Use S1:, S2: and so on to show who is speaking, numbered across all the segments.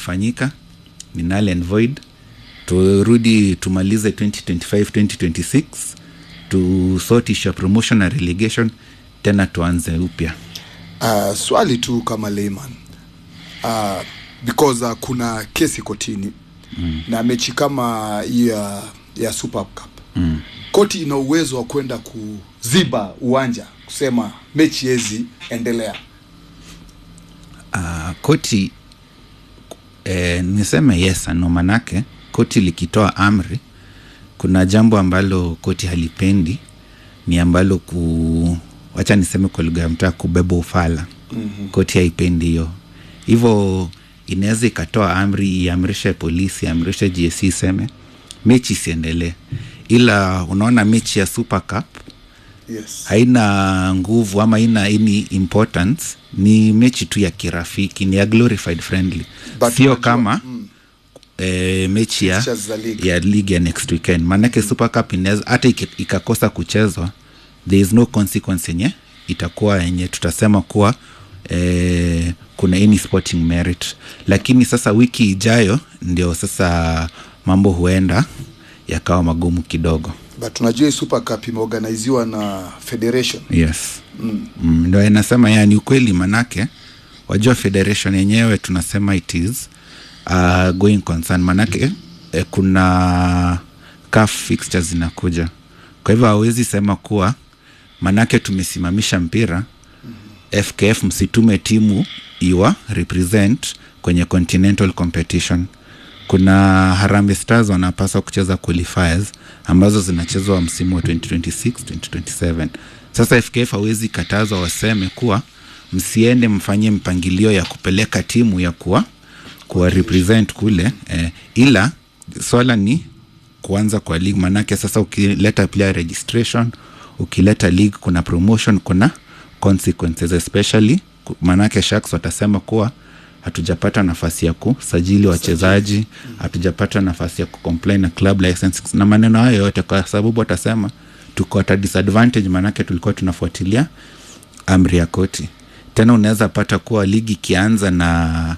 S1: imefanyika ni null and void turudi tumalize 2025 2026 tu sort issue ya promotion na relegation tena tuanze upya
S2: uh, swali tu kama layman uh, because uh, kuna kesi kotini mm. na mechi kama hii ya, ya super cup mm. koti ina uwezo wa kwenda kuziba uwanja kusema mechi hezi endelea
S1: uh, koti eh, niseme yes no manake koti likitoa amri kuna jambo ambalo koti halipendi ni ambalo ku wacha niseme kwa lugha ya mtaa kubeba ufala mm-hmm. koti haipendi hiyo hivyo inaweza ikatoa amri iamrishe polisi iamrishe gsc iseme mechi isiendelee ila unaona mechi ya super cup
S2: yes.
S1: haina nguvu ama haina any importance ni mechi tu ya kirafiki ni ya glorified friendly
S2: But
S1: sio
S2: unajua,
S1: kama mm. e, mechi ya,
S2: Fixtures za league.
S1: ya league ya next weekend maanake super cup inaweza hata iki- ikakosa kuchezwa there is no consequence yenye itakuwa yenye tutasema kuwa eh, kuna any sporting merit lakini sasa wiki ijayo ndio sasa mambo huenda yakawa magumu kidogo
S2: but unajua hii super cup imeorganiziwa na federation
S1: yes mm. Mm, ndo inasema ya ni ukweli manake wajua federation yenyewe tunasema it is uh, going concern manake eh, kuna CAF fixtures zinakuja kwa hivyo hawezi sema kuwa manake tumesimamisha mpira mm-hmm. fkf msitume timu iwa represent kwenye continental competition kuna harambe stars wanapaswa kucheza qualifiers ambazo zinachezwa msimu wa 2026 2027 sasa fkf hawezi katazwa waseme kuwa msiende mfanye mpangilio ya kupeleka timu ya kuwa kuwa represent kule eh, ila swala ni kuanza kwa league manake sasa ukileta player registration ukileta league kuna promotion kuna consequences especially ku- manake sharks watasema kuwa hatujapata nafasi ya kusajili wachezaji hatujapata nafasi ya kucomply na club license na maneno hayo yote kwa sababu watasema tuko at a disadvantage manake tulikuwa tunafuatilia amri ya koti tena unaweza pata kuwa ligi ikianza na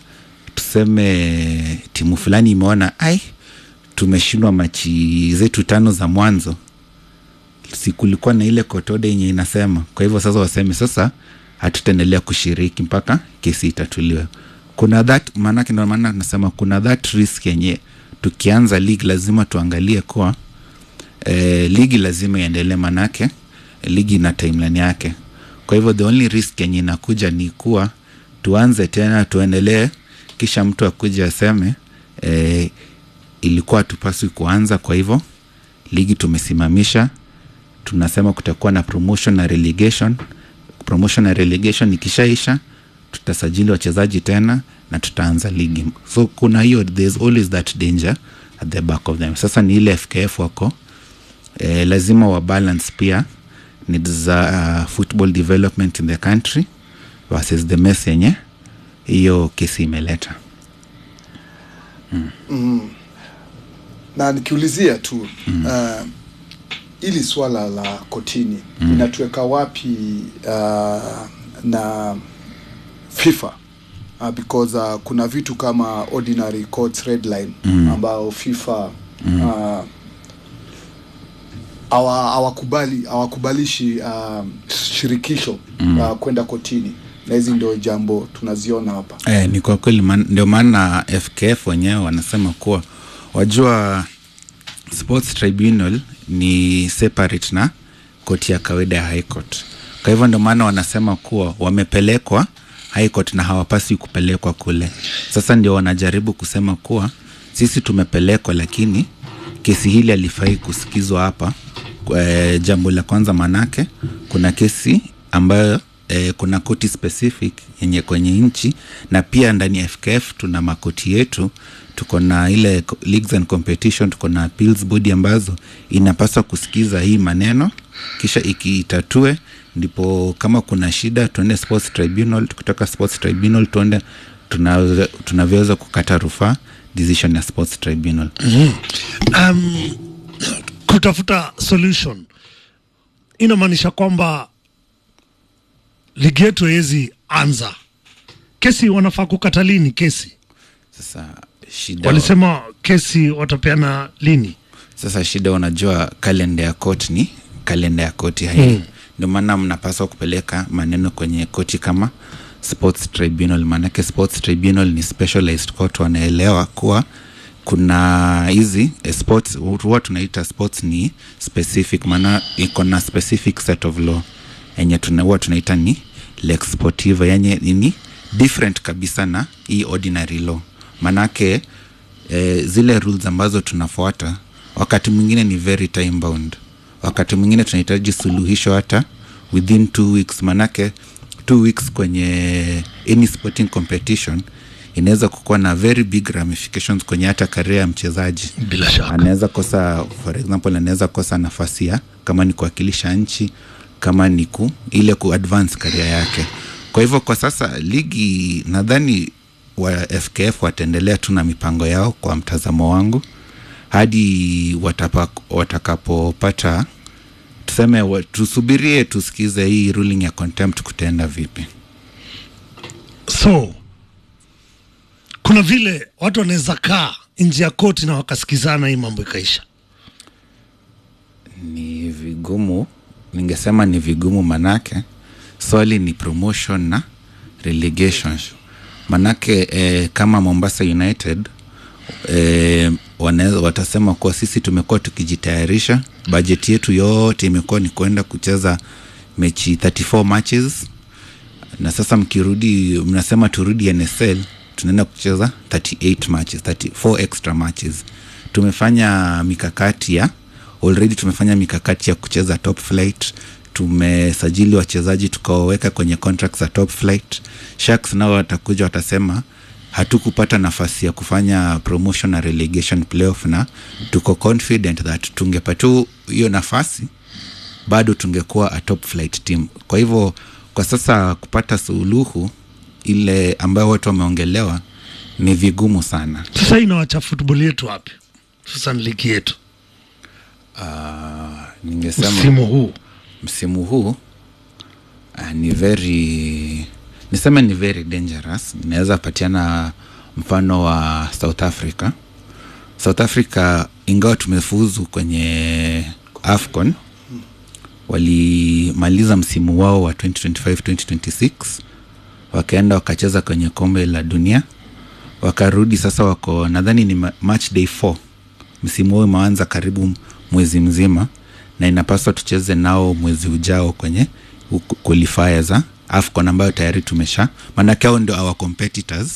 S1: tuseme timu fulani imeona ai tumeshindwa machi zetu tano za mwanzo si kulikuwa na ile kotode yenye inasema kwa hivyo sasa waseme sasa hatutaendelea kushiriki mpaka kesi itatuliwe kuna that maanake ndio maana nasema kuna that risk yenye tukianza league lazima tuangalie kuwa eh, ligi lazima iendelee manake ligi ina timeline yake kwa hivyo the only risk yenye inakuja ni kuwa tuanze tena tuendelee kisha mtu akuja aseme eh, ilikuwa tupaswi kuanza kwa hivyo ligi tumesimamisha tunasema kutakuwa na promotion na relegation promotion na relegation ikishaisha tutasajili wachezaji tena na tutaanza ligi so kuna hiyo there's always that danger at the back of them sasa ni ile fkf wako eh, lazima wa balance pia needs za uh, football development in the country versus the mess yenye hiyo kesi imeleta
S2: na nikiulizia tu mm. uh, ili swala la kotini mm. inatuweka wapi uh, na fifa uh, because uh, kuna vitu kama ordinary courts red line mm. ambao fifa mm. uh, hawa- hawakubali hawakubalishi uh, shirikisho mm. uh, kwenda kotini na hizi ndio jambo tunaziona hapa
S1: Eh, ni kwa kweli man, ndio maana FKF wenyewe wanasema kuwa wajua sports tribunal ni separate na koti ya kawaida ya high court. Kwa hivyo ndio maana wanasema kuwa wamepelekwa high court na hawapaswi kupelekwa kule. Sasa ndio wanajaribu kusema kuwa sisi tumepelekwa, lakini kesi hili alifai kusikizwa hapa. E, jambo la kwanza manake kuna kesi ambayo e, kuna koti specific yenye kwenye nchi na pia ndani ya FKF tuna makoti yetu tuko na ile co- leagues and competition tuko na appeals body ambazo inapaswa kusikiza hii maneno kisha ikiitatue ndipo kama kuna shida tuende sports tribunal kutoka sports tribunal tuende tunaweza- tunavyoweza kukata rufaa decision ya sports tribunal
S3: um, kutafuta solution inamaanisha kwamba ligi yetu haiwezi anza kesi wanafaa kukata lini kesi
S1: sasa shida
S3: walisema kesi watapeana lini
S1: sasa shida unajua kalenda ya koti ni kalenda ya koti hai mm. ndio maana mnapaswa kupeleka maneno kwenye koti kama sports tribunal maanake sports tribunal ni specialized court wanaelewa kuwa kuna hizi eh, sports huwa tunaita sports ni specific maana iko na specific set of law yenye tuna- huwa tunaita ni lex sportiva yenye ni different kabisa na hii ordinary law maanake eh, zile rules ambazo tunafuata wakati mwingine ni very time bound wakati mwingine tunahitaji suluhisho hata within two weeks manake two weeks kwenye any sporting competition inaweza kukuwa na very big ramifications kwenye hata karia ya mchezaji
S3: bila shaka
S1: anaweza kosa for example anaweza kosa nafasi ya kama ni kuwakilisha nchi kama ni ku ile ku advance karia yake kwa hivyo kwa sasa ligi nadhani wa fkf wataendelea tu na mipango yao kwa mtazamo wangu hadi watapa, watakapopata tuseme wa- tusubirie tusikize hii ruling ya contempt kutaenda vipi
S3: so kuna vile watu wanaweza kaa nje ya koti na wakasikizana hii mambo ikaisha
S1: ni vigumu ningesema ni vigumu manake swali ni promotion na relegation manake eh, kama mombasa united eh, wanaweza watasema kuwa sisi tumekuwa tukijitayarisha bajeti yetu yote imekuwa ni kwenda kucheza mechi 34 matches na sasa mkirudi mnasema turudi nsl tunaenda kucheza 38 matches 34 extra matches tumefanya mikakati ya already tumefanya mikakati ya kucheza top flight tumesajili wachezaji tukawaweka kwenye contracts za top flight sharks nao watakuja watasema hatukupata nafasi ya kufanya promotion na relegation playoff na tuko confident that tungepata hiyo nafasi bado tungekuwa a top flight team kwa hivyo kwa sasa kupata suluhu ile ambayo watu wameongelewa ni vigumu sana
S3: sasa hii inawacha futbol yetu wapi hususan ligi yetu
S1: uh, ningesema
S3: msimu huu
S1: msimu huu uh, ni very niseme ni very dangerous inaweza patiana mfano wa south africa south africa ingawa tumefuzu kwenye afcon walimaliza msimu wao wa 2025-2026 wakaenda wakacheza kwenye kombe la dunia wakarudi sasa wako nadhani ni ma- match day 4 msimu wao umeanza karibu mwezi mzima na inapaswa tucheze nao mwezi ujao kwenye uku- qualifier za afcon ambayo tayari tumesha maanake hao ndio our competitors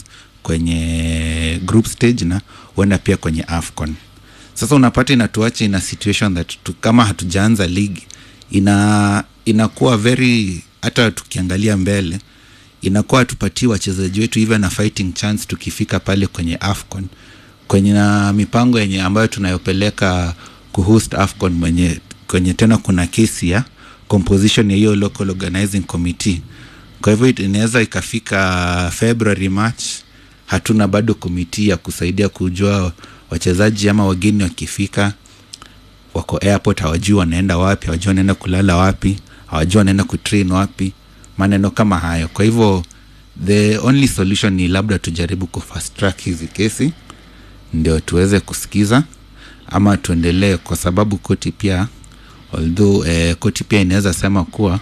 S1: kwenye group stage na huenda pia kwenye afcon sasa unapata inatuacha ina situation that tu, kama hatujaanza ligi ina inakuwa very hata tukiangalia mbele inakuwa tupatii wachezaji wetu even a fighting chance tukifika pale kwenye afcon kwenye na mipango yenye ambayo tunayopeleka kuhost afcon mwenye kwenye tena kuna kesi ya composition ya hiyo local organizing committee kwa hivyo it- inaweza ikafika february march hatuna bado komiti ya kusaidia kujua wachezaji ama wageni wakifika wako airport hawajui wanaenda wapi hawajui wanaenda kulala wapi hawajui wanaenda kutrain wapi maneno kama hayo kwa hivyo the only solution ni labda tujaribu kufast track hizi kesi ndio tuweze kusikiza ama tuendelee kwa sababu koti pia although eh, koti pia inaweza sema kuwa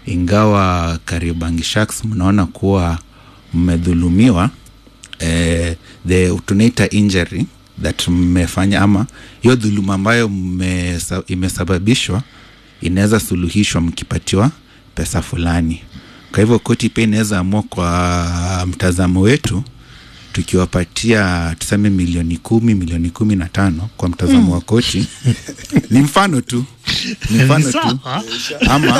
S1: ingawa Kariobangi Sharks mnaona kuwa mmedhulumiwa eh, the tunaita injury that mmefanya ama hiyo dhuluma ambayo mmesa- imesababishwa inaweza suluhishwa mkipatiwa pesa fulani kwa hivyo koti pia inaweza amua kwa mtazamo wetu tukiwapatia tuseme milioni kumi milioni kumi na tano kwa mtazamo wa koti ni mfano tu ni mfano tu
S3: Sawa.
S1: ama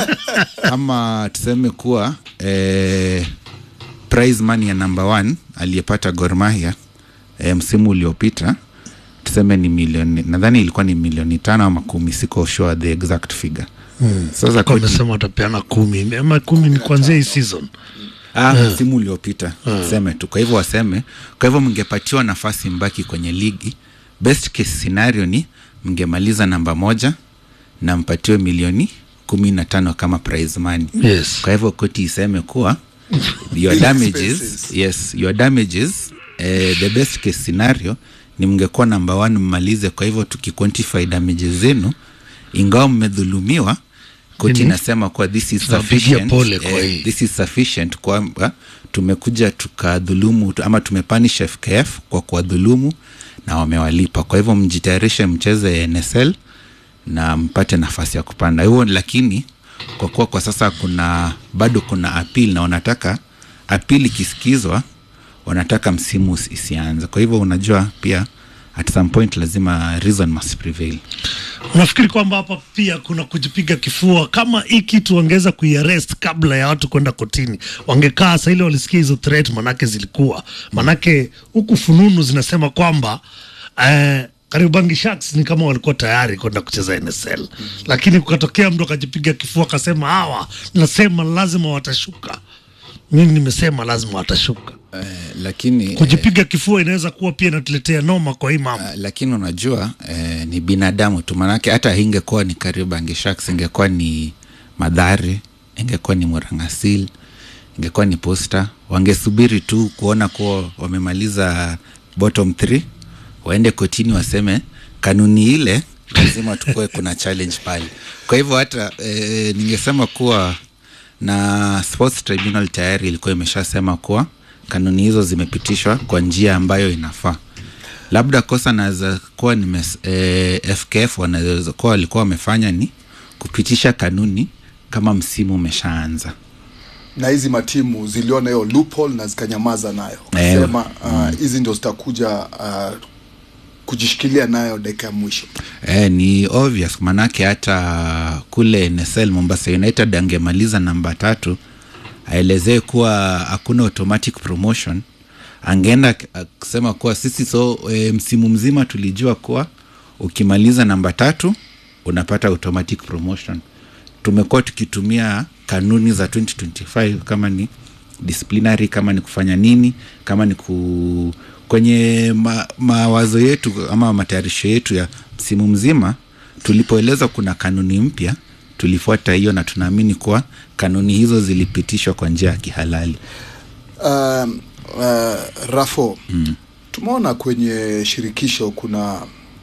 S1: ama tuseme kuwa eh, prize money ya number one aliyepata Gor Mahia eh, msimu uliopita tuseme ni milioni nadhani ilikuwa ni milioni tano ama kumi siko sure the exact figure hmm. sasa
S3: Kwa
S1: koti,
S3: wamesema watapeana kumi ama kumi ni kuanzia hii season
S1: ah, msimu uliopita seme tu kwa hivyo waseme kwa hivyo mngepatiwa nafasi mbaki kwenye ligi best case scenario ni mngemaliza namba moja na mpatiwe milioni kumi na tano kama prize money
S3: yes
S1: kwa hivyo koti iseme kuwa your damages
S2: Expenses.
S1: yes your damages eh, the best case scenario ni mngekuwa namba one mmalize kwa hivyo tukiquantify damage zenu ingawa mmedhulumiwa koti
S3: Nini?
S1: inasema kuwa this is
S3: Tunawapigia
S1: sufficient,
S3: pole kwa hii.
S1: this is sufficient kwamba tumekuja tukadhulumu tu- ama tumepanish FKF kwa kuwadhulumu na wamewalipa. Kwa hivyo mjitayarishe mcheze NSL na mpate nafasi ya kupanda hivyo, lakini kwa kuwa kwa sasa kuna bado kuna appeal na wanataka appeal ikisikizwa, wanataka msimu usi- isianze. Kwa hivyo unajua pia at some point lazima reason must prevail.
S3: unafikiri kwamba hapa pia kuna kujipiga kifua kama hii kitu wangeweza kuiarrest kabla ya watu kwenda kotini wangekaa saa ile walisikia hizo threat manake zilikuwa manake huku fununu zinasema kwamba eh, Kariobangi Sharks ni kama walikuwa tayari kwenda kucheza NSL lakini kukatokea mtu akajipiga kifua akasema hawa nasema lazima watashuka mimi nimesema lazima watashuka
S1: Eh, lakini
S3: kujipiga kifua inaweza kuwa pia inatuletea noma kwa hii mambo
S1: Uh, lakini unajua eh, ni binadamu tu, manake hata ingekuwa ni Kariobangi Sharks, ingekuwa ni Madhare, ingekuwa ni Murangasil, ingekuwa ni Posta, wangesubiri tu kuona kuwa wamemaliza bottom three, waende kotini waseme kanuni ile lazima tukue kuna challenge pale. Kwa hivyo hata eh, ningesema kuwa na Sports Tribunal tayari ilikuwa imeshasema kuwa kanuni hizo zimepitishwa kwa njia ambayo inafaa labda kosa naweza kuwa nime eh, FKF wanaweza kuwa walikuwa wamefanya ni kupitisha kanuni kama msimu umeshaanza.
S2: na hizi matimu ziliona hiyo loophole na zikanyamaza nayo
S1: Eh,
S2: kasema uh, hizi ndio zitakuja uh, kujishikilia nayo dakika ya mwisho
S1: Eh, ni obvious manake hata kule NSL Mombasa United angemaliza namba tatu aelezee kuwa hakuna automatic promotion angeenda ak- akisema kuwa sisi so e, msimu mzima tulijua kuwa ukimaliza namba tatu unapata automatic promotion tumekuwa tukitumia kanuni za 2025 kama ni disciplinary kama ni kufanya nini kama ni ku kwenye ma, mawazo yetu ama matayarisho yetu ya msimu mzima tulipoeleza kuna kanuni mpya tulifuata hiyo na tunaamini kuwa kanuni hizo zilipitishwa kwa njia ya kihalali
S2: um, uh, rafo mm. tumeona kwenye shirikisho kuna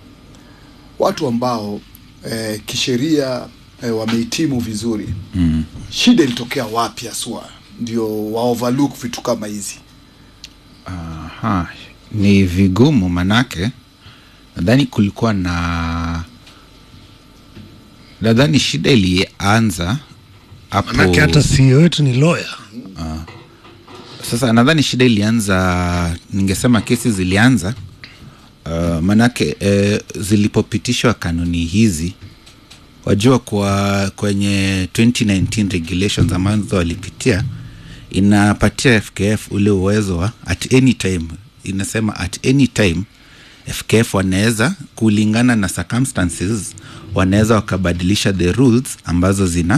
S2: watu ambao eh, kisheria eh, wamehitimu vizuri mm. shida ilitokea wapi haswa ndio wa overlook vitu kama hizi
S1: Aha, ni vigumu manake nadhani kulikuwa na nadhani shida ilianza hapo
S3: manake hata CEO wetu ni lawyer
S1: sasa nadhani shida ilianza ningesema kesi zilianza uh, manake eh, zilipopitishwa kanuni hizi wajua kwa kwenye 2019 regulations ambazo walipitia inapatia fkf ule uwezo wa at any time inasema at any time fkf wanaweza kulingana na circumstances wanaweza wakabadilisha the rules ambazo zina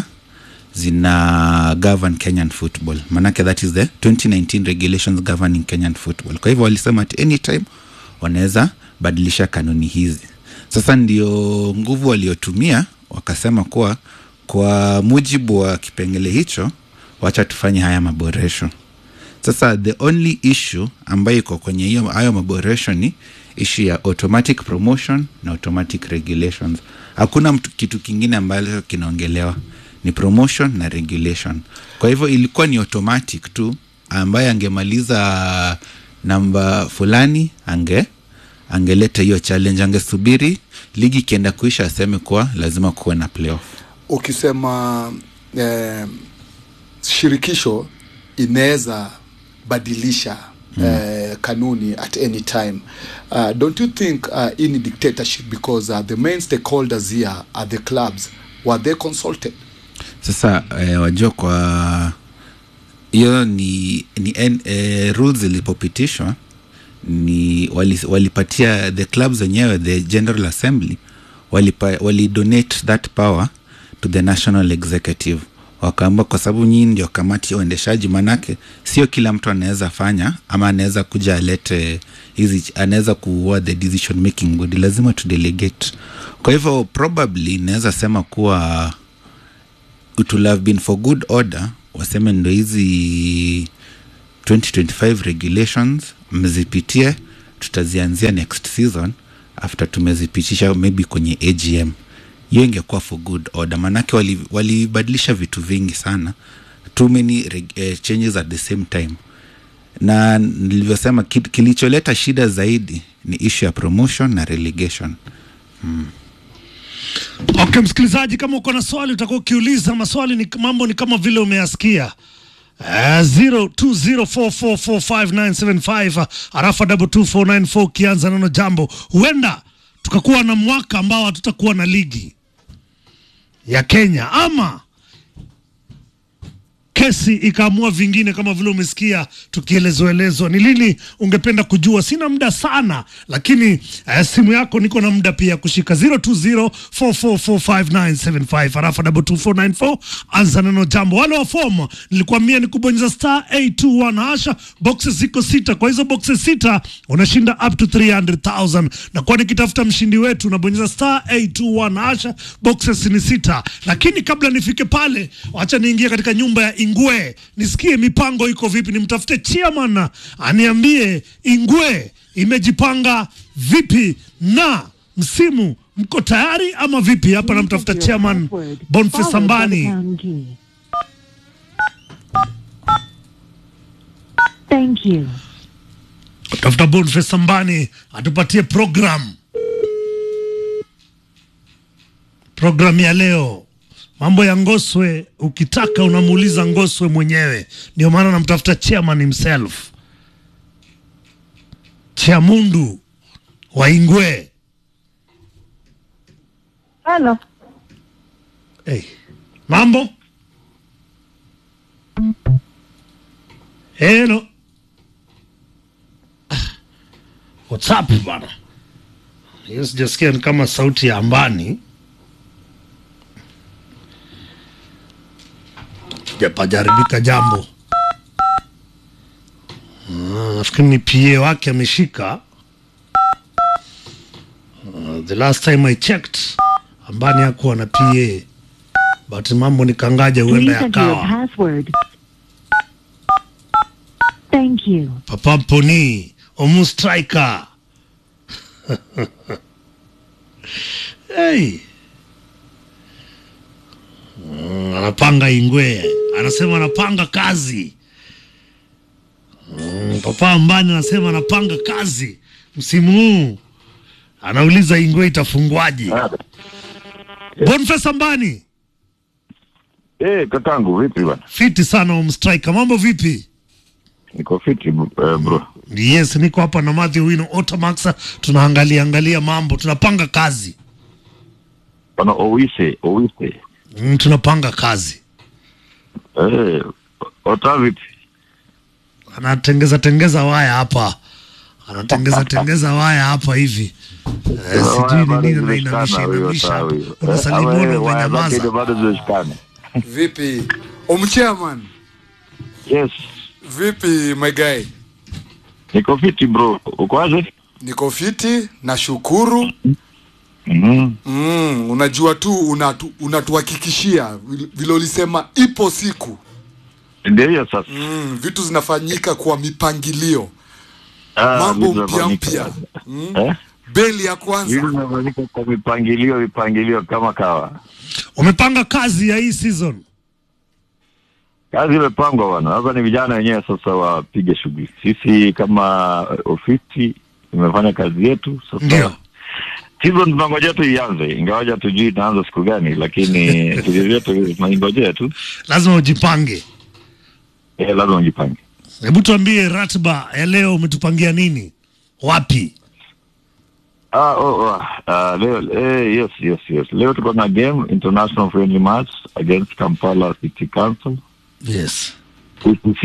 S1: zina govern kenyan football manake that is the 2019 regulations governing kenyan football kwa hivyo walisema at any time wanaweza badilisha kanuni hizi sasa ndio nguvu waliotumia wakasema kuwa kwa mujibu wa kipengele hicho wacha tufanye haya maboresho sasa the only issue ambayo iko kwenye hiyo hayo maboresho ni issue ya automatic promotion na automatic regulations hakuna mtu, kitu kingine ambacho kinaongelewa ni promotion na regulation kwa hivyo ilikuwa ni automatic tu ambaye angemaliza namba fulani ange angeleta hiyo challenge angesubiri ligi ikienda kuisha aseme kuwa lazima kuwe na playoff
S2: ukisema eh, shirikisho inaweza badilisha mm. eh, kanuni at any time uh, don't you think uh, in dictatorship because uh, the main stakeholders here are the clubs were they consulted
S1: sasa eh, wajua kwa hiyo ni, ni en, eh, rules zilipopitishwa ni wali, walipatia the clubs wenyewe the general assembly walipa, walidonate that power to the national executive wakaamba kwa sababu nyinyi ndio kamati ya uendeshaji manake sio kila mtu anaweza fanya ama anaweza kuja alete hizi anaweza kuua the decision making body lazima tu delegate kwa hivyo probably inaweza sema kuwa it will have been for good order waseme ndo hizi 2025 regulations mzipitie tutazianzia next season after tumezipitisha maybe kwenye agm hiyo ingekuwa for good order manake wali- walibadilisha vitu vingi sana too many reg- eh, changes at the same time na nilivyosema ki- kilicholeta shida zaidi ni issue ya promotion na relegation
S3: Okay, msikilizaji, kama uko na swali utakuwa ukiuliza maswali. Ni mambo ni kama vile umeyasikia. Uh, 0204445975 arafa 22494 ukianza neno jambo, huenda tukakuwa na mwaka ambao hatutakuwa na ligi ya Kenya ama kesi ikaamua vingine kama vile umesikia tukielezoelezwa. Ni lini ungependa kujua? Sina muda sana, lakini eh, simu yako niko na muda pia kushika 0204445975 arafa 22494 anza neno jambo. Wale wa fomu nilikwambia ni kubonyeza star 821 hasha, boxes ziko sita. Kwa hizo boxes sita unashinda up to 300,000 na kwa nikitafuta mshindi wetu unabonyeza star 821 hasha, boxes ni sita. Lakini kabla nifike pale, wacha niingie katika nyumba ya Ingwe nisikie mipango iko vipi, nimtafute chairman aniambie Ingwe imejipanga vipi na msimu mko tayari ama vipi? Hapa namtafuta chairman Boniface Sambani.
S4: Thank you.
S3: tafuta Boniface Sambani atupatie program program ya leo mambo ya Ngoswe. Ukitaka unamuuliza Ngoswe mwenyewe, ndio maana namtafuta chairman himself Chamundu wa Ingwe.
S4: Hello.
S3: Hey, mambo Hello. Ah, What's up bana? Hiyo sijasikia ni kama sauti ya ambani. Japajaribika jambo. Ah, Nafikiri ni PA wake ameshika. Uh, the last time I checked ambani hakuwa na PA but mambo ni kangaja
S4: Please
S3: huenda
S4: enter your
S3: yakawa
S4: password. Thank you.
S3: Papa Mponi Omu Striker. hey. Mm, anapanga Ingwe, anasema anapanga kazi. Mm, Papa Ambani anasema anapanga kazi msimu huu, anauliza Ingwe itafungwaje? Boniface Ambani,
S5: Eh, kakangu vipi bwana?
S3: fiti sana Omu Striker, mambo vipi?
S5: Niko fiti uh, bro.
S3: Yes, niko hapa na Matthew Wino Otamax, tunaangalia angalia mambo, tunapanga kazi
S5: Bwana Owise, Owise.
S3: mm, tunapanga kazi.
S5: Eh, ota vipi?
S3: Anatengeza tengeza waya hapa, anatengeza tengeza waya hapa hivi eh, sijui ni nini anainamisha inamisha hapa, unasalimiana umenyamaza.
S5: bado zimeshikana.
S2: vipi omchairman
S5: Yes,
S2: vipi my guy
S5: niko fiti bro. Uko aje?
S2: niko fiti nashukuru
S5: Mhm.
S2: mm, unajua tu unatu, unatuhakikishia vile ulisema ipo siku
S5: Ndio hiyo sasa.
S2: mm, vitu zinafanyika kwa mipangilio
S5: Ah,
S2: mambo
S5: vitu
S2: mpya
S5: vinafanyika.
S2: mpya mm,
S5: Eh?
S2: beli ya
S5: Vitu
S2: kwanza
S5: vinafanyika kwa mipangilio, mipangilio kama kawa.
S3: Umepanga kazi ya hii season
S5: Kazi imepangwa bwana. Sasa ni vijana wenyewe sasa wapige shughuli. Sisi kama ofisi tumefanya kazi yetu sasa.
S3: ndio
S5: season tunangojea tu ianze, ingawaja tujui itaanza siku gani, lakini tulivyote tunaingojea tu.
S3: lazima ujipange.
S5: Eh, lazima ujipange.
S3: Hebu tuambie ratiba ya leo, umetupangia nini, wapi?
S5: Ah, oh, oh, ah, leo eh, yes, yes, yes. Leo tuko na game international friendly match against Kampala City Council
S3: Yes,
S5: UCC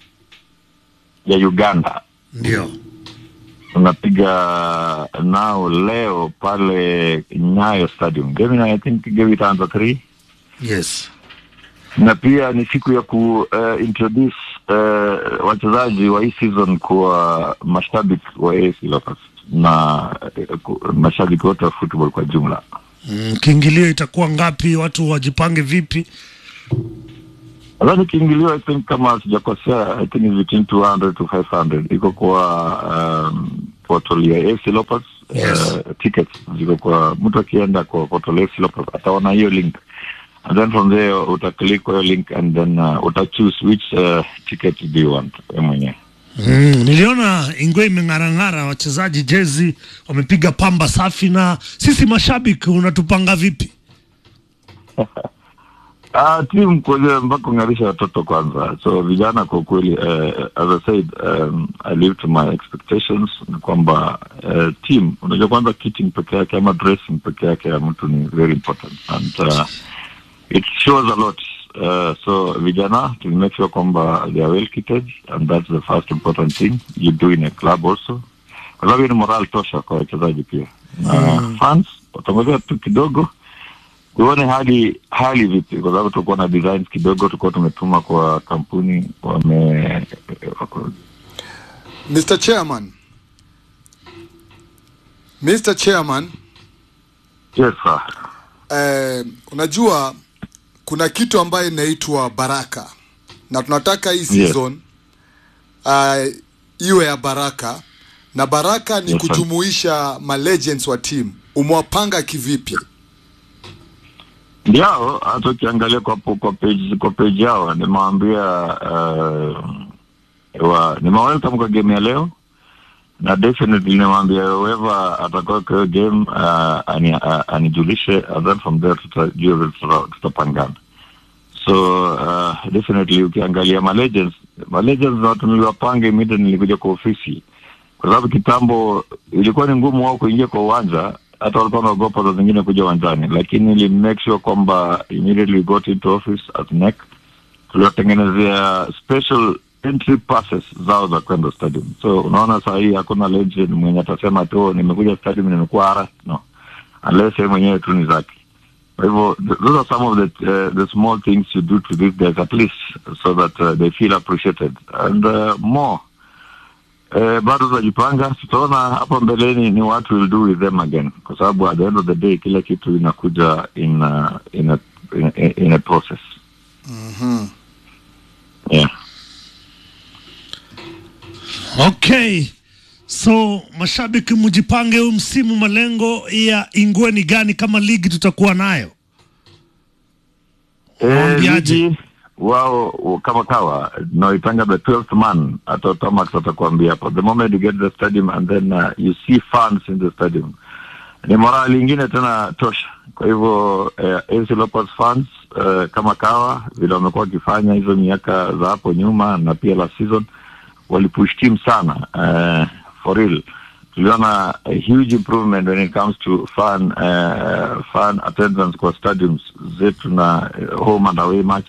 S5: ya Uganda.
S3: ndio
S5: Tunapiga nao leo pale Nyayo Stadium. Game I think game itaanza 3
S3: yes.
S5: na pia ni siku ya ku uh, introduce uh, wachezaji wa hii season kwa mashabiki wa AFC Leopards na uh, ku- mashabiki wote wa football kwa jumla.
S3: Mm, kiingilio itakuwa ngapi? Watu wajipange vipi?
S5: nadhani kiingilio i think kama sijakosea i think is between 200 to 500 iko kwa um, portal ya AC Leopards
S3: Yes.
S5: uh, tickets ziko kwa mtu akienda kwa portal ya AC Leopards ataona hiyo link and then from there utaclick kwa hiyo link and then uh, utachoose which uh, ticket do you want wewe mwenyewe
S3: Mm, niliona Ingwe imeng'arang'ara, wachezaji jezi wamepiga pamba safi, na sisi mashabiki unatupanga vipi?
S5: Ah, timu kwanza mpaka kung'arisha watoto kwanza. So vijana kwa kweli, uh, as I said, um, I live to my expectations ni kwamba uh, team, unajua kwanza kitting peke yake ama dressing peke yake ya mtu ni very important and uh, it shows a lot. Uh, so vijana to make sure kwamba they are well kitted and that's the first important thing you do in a club also, kwa sababu hiyo ni moral tosha kwa wachezaji pia na fans watangojea tu kidogo tuone hali hali vipi, kwa sababu tulikuwa na designs kidogo, tulikuwa tumetuma kwa kampuni wame
S2: Mr. Chairman. Mr. Chairman,
S5: yes sir.
S2: eh, unajua kuna kitu ambayo inaitwa baraka na tunataka hii season uh, iwe ya baraka na baraka ni
S5: Yes, sir.
S2: kujumuisha ma legends wa team. Umewapanga kivipi?
S5: Ndio hata ukiangalia kwa kwa page kwa page yao nimewaambia uh, wa nimewelcome kwa game ya leo na definitely nimewaambia whoever atakuwa kwa hiyo game uh, ani, uh, anijulishe and then from there tutajua vile tuta- tutapangana so uh, definitely ukiangalia ma legends ma legends na watu niliwapanga immediately nilikuja kwa ofisi kwa sababu kitambo ilikuwa ni ngumu wao kuingia kwa uwanja hata walikuwa wanaogopa za zingine kuja uwanjani lakini ili make sure kwamba immediately we got into office at NEC tuliwatengenezea special entry passes zao za kwenda stadium so unaona saa hii hakuna legend mwenye atasema tu nimekuja stadium nimekuwa hara no unless yeye mwenyewe tu ni zake kwa hivyo th- those are some of the, uh, the small things you do to these guys at least so that uh, they feel appreciated and uh, more Eh, bado tunajipanga, tutaona hapo mbeleni ni what we'll do with them again, kwa sababu at the end of the day kila kitu inakuja in a, in a, in a, in a process. Yeah.
S3: Okay, so mashabiki mjipange, huu msimu malengo ya Ingwe ni gani kama ligi tutakuwa nayo?
S5: Eh,
S3: Waambiaje?
S5: ligi wao w- kama kawa naitanga the 12th man hata Thomas atakwambia hapo the moment you get the stadium and then uh, you see fans in the stadium ni morali ingine tena tosha kwa hivyo eh, AC Leopards fans eh, kama kawa vile wamekuwa wakifanya hizo miaka za hapo nyuma na pia last season walipush team sana eh, for real tuliona a huge improvement when it comes to fan uh, fan attendance kwa stadiums zetu na eh, home and away match